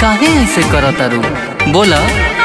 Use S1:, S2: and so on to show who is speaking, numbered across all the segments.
S1: काहे ऐसे करतारू बोला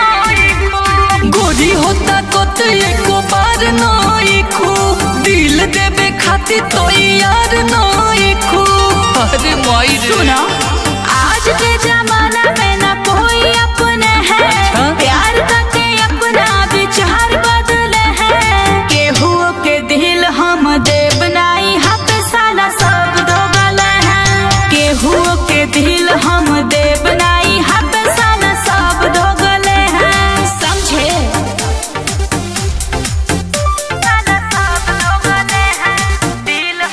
S1: गोरी होता कोत एको बार नई खू दिल देवे खातिर तो यार नई खू अरे माई रे
S2: सुनो आज के जमाना में ना कोई अपने है
S1: हाँ?
S2: प्यार करके अपना विचार बदले है केहू के दिल हम देव नाई हक साला सब दो गले हैं केहू के दिल हम देव नाई हक साला सब दो गले हैं समझे साला सब दो गले हैं दिल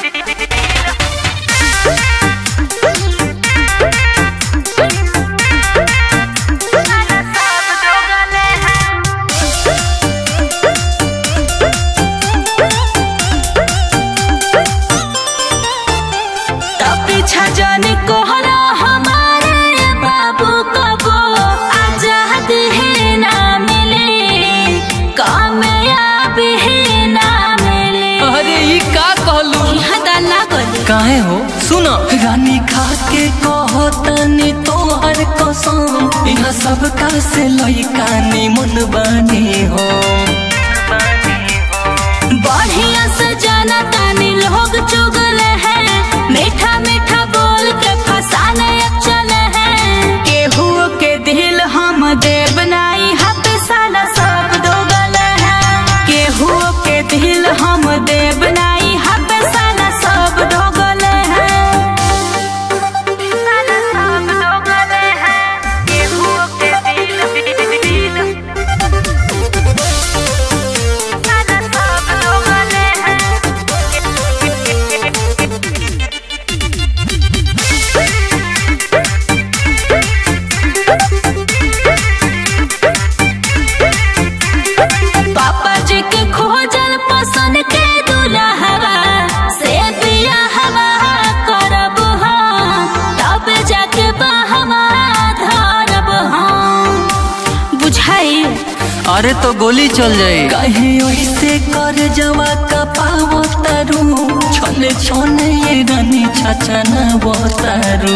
S2: पीछा जाने कोहरा हमारे बाबू कबो आजाद है ना मिले कामयाब है ना मिले
S1: अरे ई का कहलू
S2: यहाँ दाला गली
S1: काहे हो सुनो रानी खा के कहो तनी तोहर कसम यहाँ सब का से लइका निमन बानी हो
S2: बढ़िया से जाना तानी लोग चुगले हैं मीठा मीठा बोल के फसाने अब चले हैं केहू के दिल हम देव नाई हक साला सब दो गले हैं केहू के दिल हम देव नाई हक साला सब दो गले हैं साला सब दो गले हैं केहू के दिल दिल साला सब दो गले हैं पापा जी के खोजल पसंद के दुल्हवा से बिया हवा करब हम तब जाके बहवा धरब हम बुझाई
S1: अरे तो गोली चल जाए कहीं ऐसे कर जवा का पावो तारू छोने छोने ये रानी छचना तारू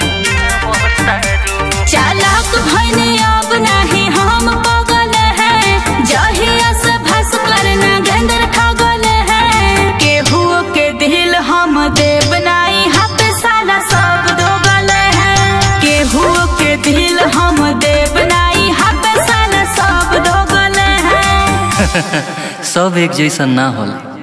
S2: चालाक भइने अब नहीं हम पगल हैं जहिया से भस करना गेंदर ठगल हैं केहू के दिल हम देव नाई हक साला सब दो गले हैं केहू के दिल हम देव नाई हक साला सब दो गले हैं
S1: सब एक जैसा ना होला